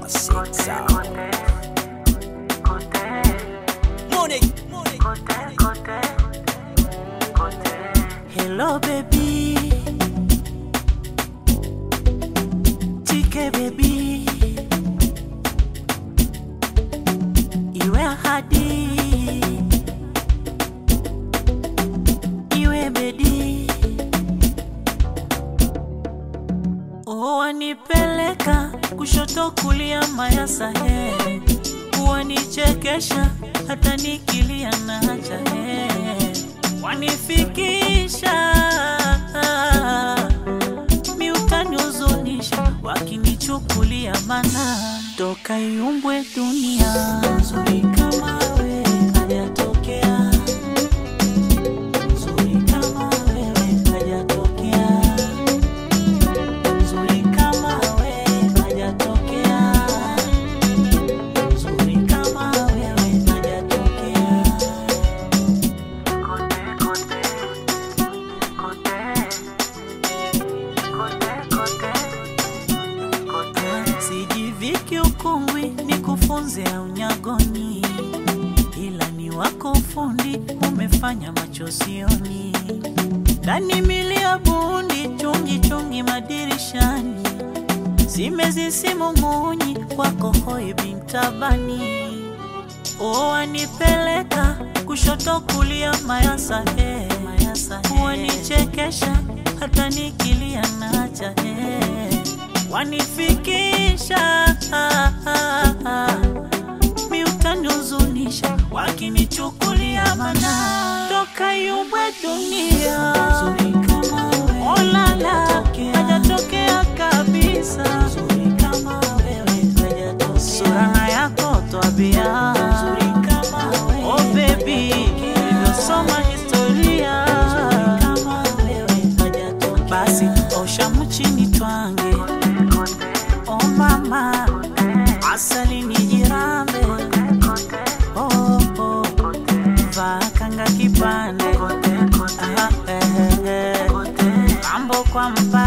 Classic sound. Money, money. Hello baby Chike baby Iwe ahadi Iwe bedi Oh wanipeleka kushoto kulia mayasa he Wanichekesha hata nikilia na hacha he Wanifikisha miutanihuzunisha wakinichukulia mana toka iumbwe dunia nzuri kama we hajatokea nzuri kama wewe hajatokea nzuri kama we hajatokea nzuri kama wewe hajatokea sijiviki ukungwi ni kufunze unyagoni ila ni wako ufundi umefanya machosioni ndani milia bundi chungi chungi madirishani zimezisimumunyi kwako hoi bintabani wanipeleka kushoto kulia mayasa he wanichekesha hata nikilia nacha he wanifikisha miutanihuzunisha wakinichukulia mana toka yumbwe dunia olala hajatokea kabisa surana yako twabia oh baby ilivyosoma historia basi osha mchini twange oh mama asali ni jirambe oh, oh. vakanga kipande Aha, eh, eh, eh. mambo kwa mpa